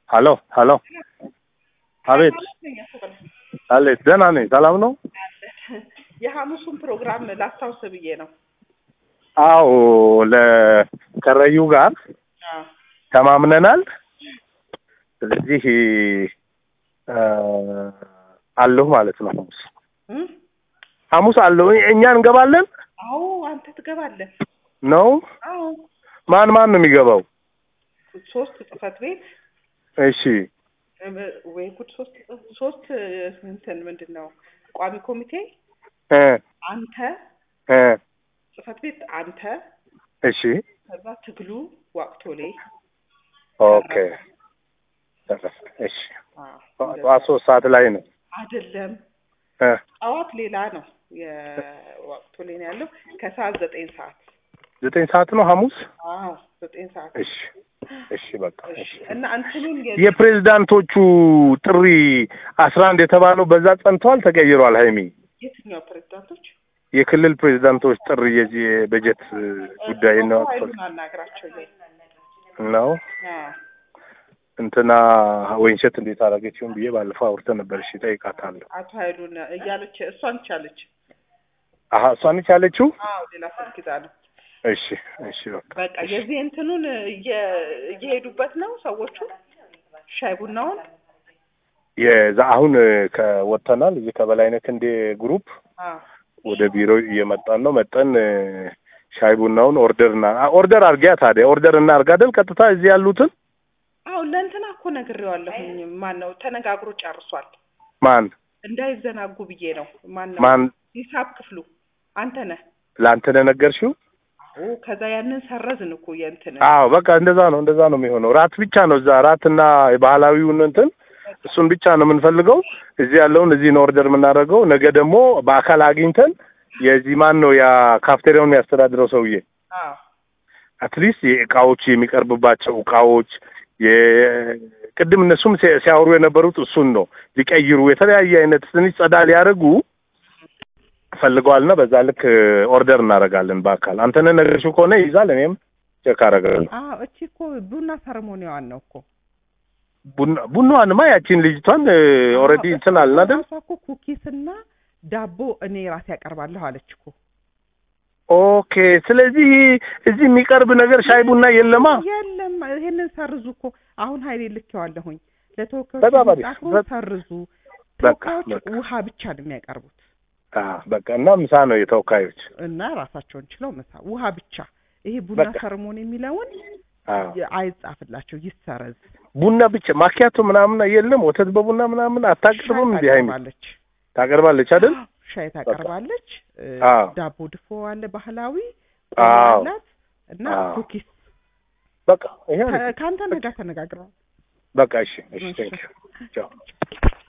ሀሎ ሀሎ አቤት አቤት ደህና ነኝ ሰላም ነው የሐሙሱን ፕሮግራም ላስታውስ ብዬ ነው። አዎ ለከረዩ ጋር አዎ ተማምነናል ስለዚህ እ አለሁ ማለት ነው ሐሙስ እም? ሐሙስ አለሁ እኛ እንገባለን አዎ አንተ ትገባለህ። ነው አዎ ማን ማን ነው የሚገባው ሶስት ጽህፈት ቤት እሺ እ፣ ወይ ጉድ ሶስት ሶስት እንትን ምንድን ነው ቋሚ ኮሚቴ እ አንተ እ ጽህፈት ቤት አንተ እሺ ከዛ ትግሉ ዋቅቶሌ ኦኬ እሺ ጠዋት ሶስት ሰዓት ላይ ነው አይደለም እ ጠዋት ሌላ ነው የዋቅቶሌ ነው ያለው ከሰዓት ዘጠኝ ሰዓት ዘጠኝ ሰዓት ነው ሐሙስ አዎ ዘጠኝ ሰዓት እሺ እሺ በቃ እሺ እና እንትኑን የ- የፕሬዝዳንቶቹ ጥሪ አስራ አንድ የተባለው በዛ ጸንተዋል ተቀይሯል ሀይሚ የትኛው ፕሬዝዳንቶች የክልል ፕሬዝዳንቶች ጥሪ የዚህ የበጀት ጉዳይ ነው አቶ ኃይሉን አናግራቸው ላይ ነው አዎ እንትና ወይንሸት እንዴት አደረገችውን ብዬ ባለፈው አውርተን ነበር እሺ እጠይቃታለሁ አቶ ኃይሉን እያለች እሷን ቻለች አሀ እሷን ያለችው አዎ ሌላ ስልክ ይዛ ነው እሺ እሺ በቃ በቃ የዚህ እንትኑን እየ- እየሄዱበት ነው ሰዎቹ ሻይ ቡናውን የዛ አሁን ከወጥተናል እዚህ ከበላይነት እንደ ግሩፕ አዎ ወደ ቢሮ እየመጣን ነው መጠን እ፣ ሻይ ቡናውን ኦርደር እና ኦርደር አርጊያ ታዲያ ኦርደር እና አርጋ አይደል ቀጥታ እዚህ ያሉትን አዎ ለእንትና እኮ ነግሬዋለሁኝ ማን ነው ተነጋግሮ ጨርሷል ማን እንዳይዘናጉ ብዬ ነው ማን ነው ማን ሂሳብ ክፍሉ አንተ ነህ ለአንተ ነው የነገርሽው አዎ ከዛ ያንን ሰረዝን እኮ የእንትን አዎ በቃ እንደዛ ነው እንደዛ ነው የሚሆነው ራት ብቻ ነው እዛ ራትና የባህላዊውን እንትን እሱን ብቻ ነው የምንፈልገው እዚህ ያለውን እዚህ ነው ኦርደር የምናደርገው ነገ ደግሞ በአካል አግኝተን የዚህ ማን ነው ያ ካፍቴሪያውን የሚያስተዳድረው ሰውዬ አዎ አትሊስት የእቃዎች የሚቀርብባቸው እቃዎች የቅድም እነሱም ሲ- ሲያወሩ የነበሩት እሱን ነው ሊቀይሩ የተለያየ አይነት ትንሽ ጸዳ ሊያደርጉ ፈልገዋልና በዛ ልክ ኦርደር እናደርጋለን በአካል አንተነ ነገርሽው ከሆነ ይይዛል እኔም ቼክ አደርጋለሁ አዎ እቺ እኮ ቡና ሰርሞኒዋን ነው እኮ ቡና ቡናዋንማ ያቺን ልጅቷን ኦልሬዲ እንትን አልን አይደል ራሷ እኮ ኩኪስና ዳቦ እኔ ራሴ ያቀርባለሁ አለች እኮ ኦኬ ስለዚህ እዚህ የሚቀርብ ነገር ሻይ ቡና የለማ የለም ይሄንን ሰርዙ እኮ አሁን ሀይሌ ልኬዋለሁኝ ለተወካዮች በጣም አሪፍ። ጻፍሮ በ- ሰርዙ በቃ፣ ተወካዮች በቃ። ውሃ ብቻ ነው የሚያቀርቡት አ በቃ እና ምሳ ነው የተወካዮች እና ራሳቸውን ችለው ምሳ ውሃ ብቻ ይሄ ቡና በቃ። ሰርሞኒ የሚለውን አ የ- አይጻፍላቸው ይሰረዝ ቡና ብቻ ማኪያቶ ምናምን የለም ወተት በቡና ምናምን አታቀርብም እንዴ ሀይሚ ታቀርባለች ታቀርባለች አይደል ሻይ ታቀርባለች እ፣ አዎ። ዳቦ ድፎ አለ ባህላዊ አዎ። አላት እና አዎ። ኩኪስ በቃ ይሄ ከ- ከአንተ ጋር ተነጋግረዋል በቃ እሺ እሺ እሺ። ቴንክ ዩ ቻው